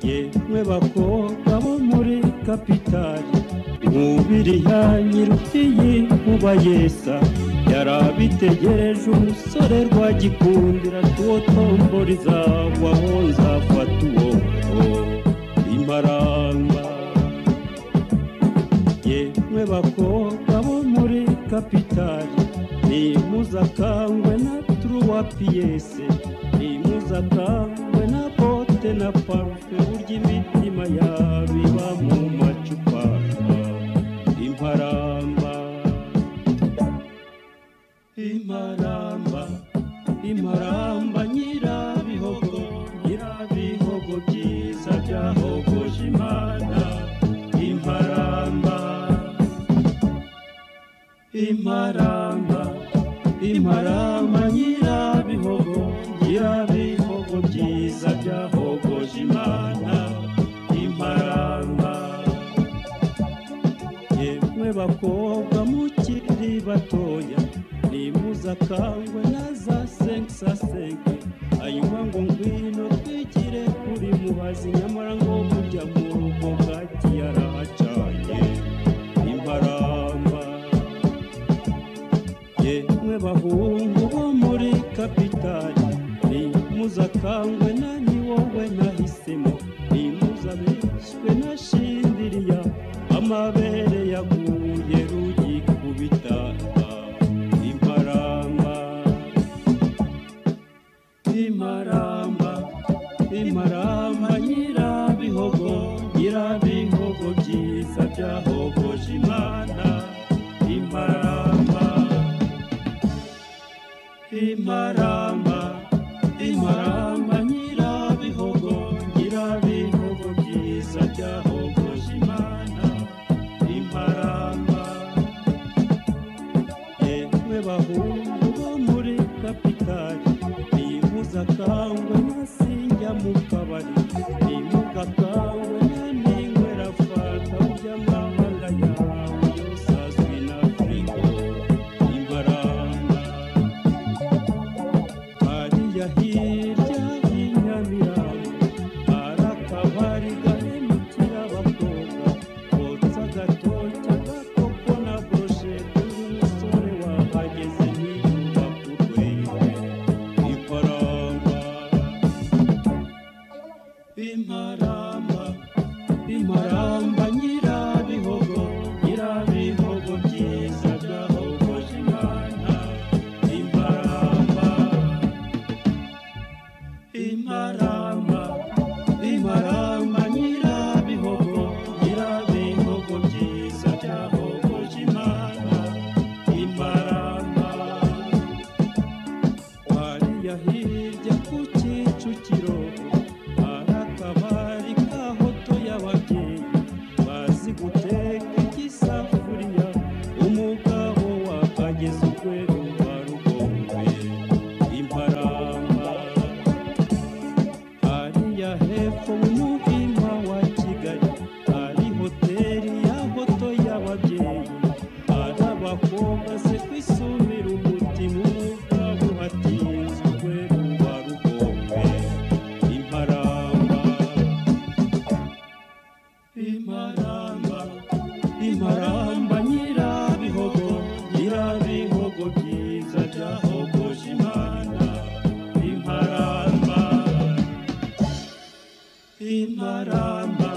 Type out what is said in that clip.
yemwe bakobwa bo muri kapitali mwubiriya nyirubwiyi mubayesa yari abitegereje umusore rwagikundira tuwo tombori zawaho nzafata uwo imaranga yemwe bakobwa bo muri kapitali ni muzakangwe na turuwa piyese ni muzakangwe na bote na parufe burya imitima yabiba mu macupa imparamba imparamba imparamba nyirabihogo nyirabihogo byiza byahogoje imana imparamba imparamba imparamba nyirabihogo nyirabihogo byiza byahogoje imana imparamba yemwe bakobwa mukiri batoya nimuzakangwe na za senkisasenke hanyuma ngo ngwino twigire kuri muhazi nyamara ngo burya mu rugo bwaki yarahacanye imparamba yemwe bahungu bo muri kapitali nimuzakangwe na ni wowe nahisemo nimuzabeshywe na shindiriya amabere yaguye rugikubita imparamba imaramba imaramba nyirabihogo nyirabihogo byiza byahogoje imana imaramba imaramba imaramba nyirabihogo nyirabihogo byiza byahogoje imana imaramba yemwe bahungu bo muri kapitali nimuzakangwe nasinjya mu kabari nimugakangwe naningwerafata burya mwamanga yawe yosazwi na firigo imbaranga hariya hirya y'inyamirambo hari akabari gahemukira abakobwa kotsa agatoki agakoko na boroshete y'umusore wahageze ntiyubaka urwego iparanga imaramba imaramba nyirabihogo nyirabihogo byiza byahogoje imana imaramba imaramba imaramba nyirabihogo nyirabihogo byiza byahogoje imana imaramba hariya hirya ku kicukiro hari akabari ka hoto y'ababyeyi bazi guteka igisafuriya umugabo wakageze urwego rwa rugombe imparamba hariya hepfo mu muhima wa kigali hari hoteli ya hoto y'ababyeyi hari abakobwa se kwisumira umutima umugabo uhatinzwe rwa rugombe imparamba imaramba imaramba nyirabihogo nyirabihogo byiza byahogoje imana imaramba imaramba